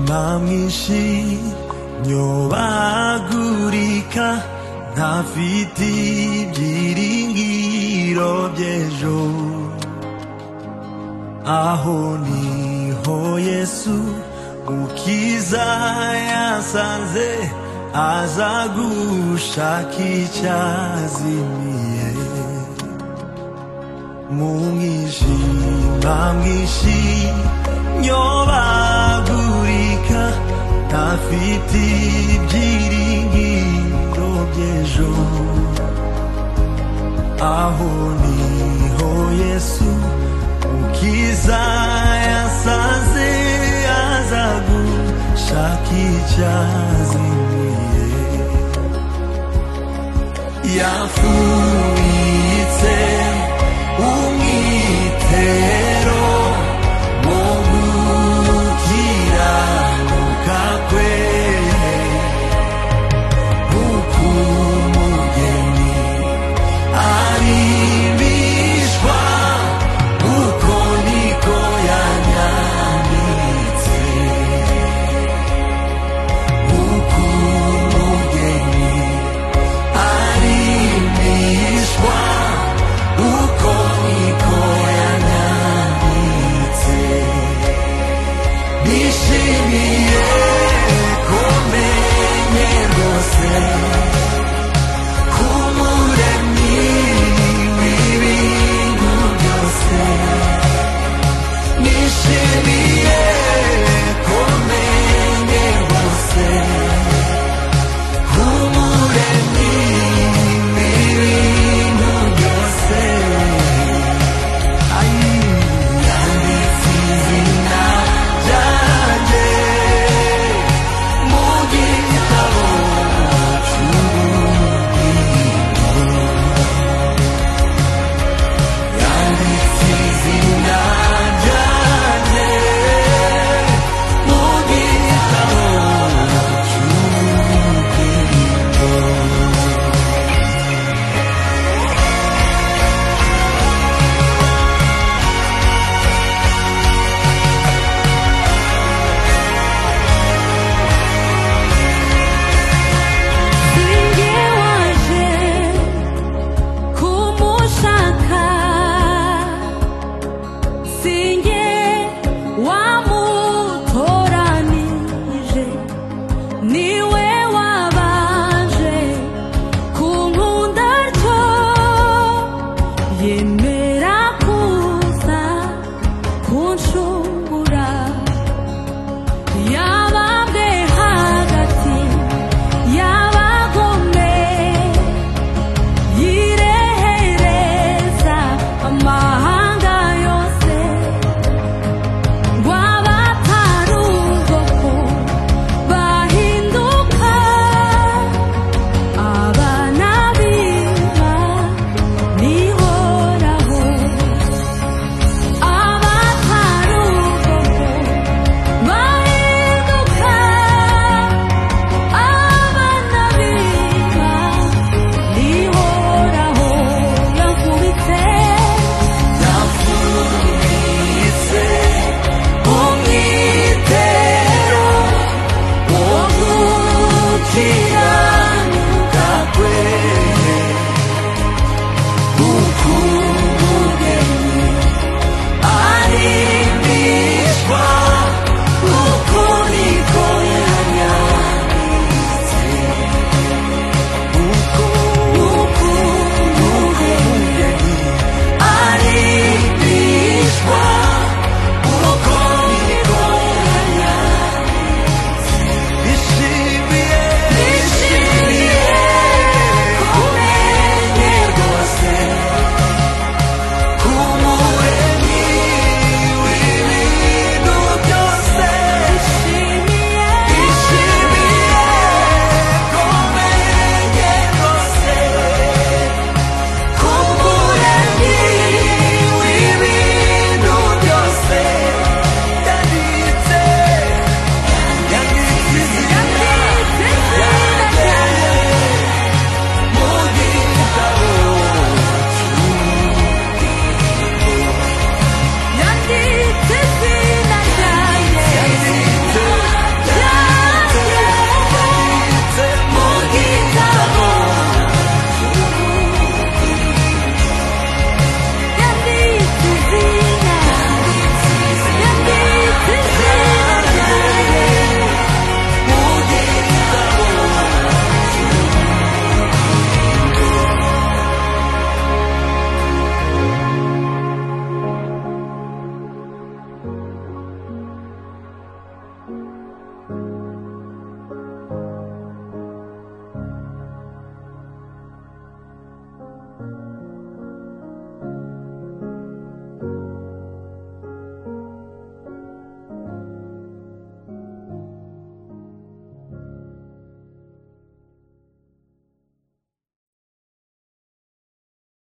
hamisi nyobagurika ntafite ibyiringiro by'ejo aho niho yesu ukiza yasanze aza gushaka icyazimiye mu mwijima mwinshi nyobagurika ntafite ibyiringiro by'ejo aho niho yesu ukiza yasanze aza gushaka icyazimiye yafumitse umwitero wo gukiranuka kwe kuko umugeni arimishwa uko niko yanyamitse uko umugeni arimishwa uko niko yanyamitse nishimiye kumenye rwose kumuremyi w'ibintu byose nishimiye kumenye rwose kumuremyi w'ibintu byose ayi yanditse izina ryanjye mu gitabo yanditse izina ryanjye mu gitabo singe waje kumushaka singe wamutoranije niwe wabanje kunkunda cyo yemera kuza kunshungura ya